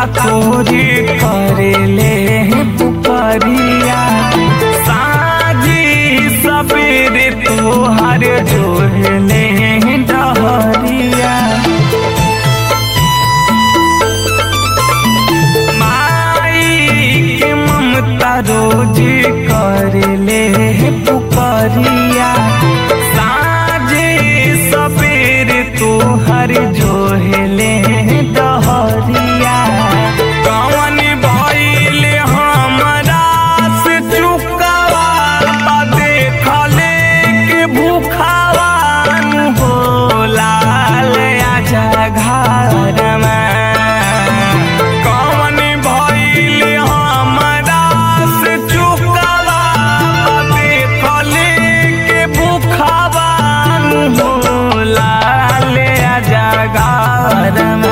खोरी करेले पुकरिया साझी सबेरे तोहर जोहले डहरिया माई के ममता रोज करले पुकरिया साझे सबेरे तोहर जोहले डहरिया कवन भइल हमरा से चुकावा बा देखले के भूखावा नु होला ले आजा घर में कवन भइल हमरा से चुकावा बा देखले के भूखावा नु होला ले आजा घर में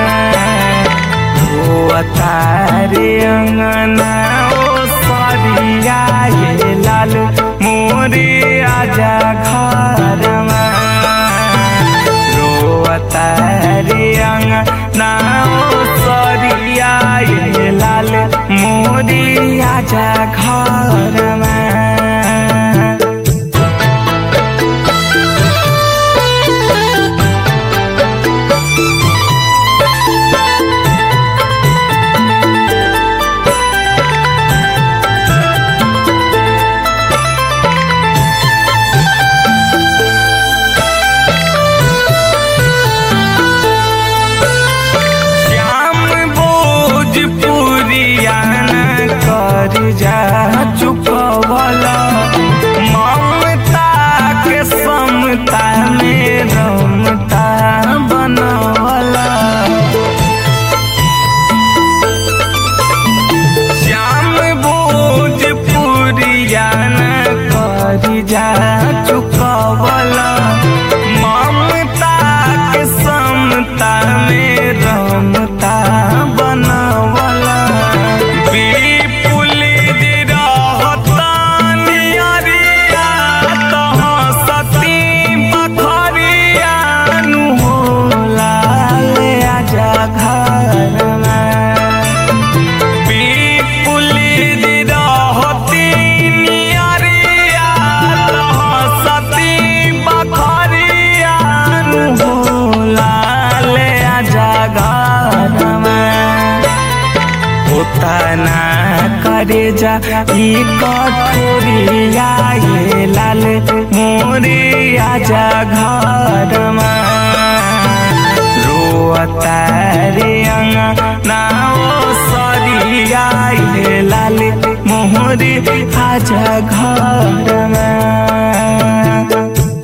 ओ तारे अंगना ओ सरिया ये लाल मोरे आजा घर रो तारे अंगना ओ सरिया ये लाल मोरे आजा घर में श्याम भोजपुरिया न कर जा चुकवला ममता के समता में रमता बनवला श्याम भोजपुरिया न कर जा चुकवला ममता के समता में रमता बनवला विपुल जे रहता नियरिया तह सती बखरिया नु होला ले आजा घर में विपुल जे रहती नियरिया तह सती बखरिया नु होला ले आजा घर में उतना करे जा ई कठोरिया ये लाल मोरे आजा घर रोता रे अंगना ओ सरिया ये लाल मोहरे आजा घर में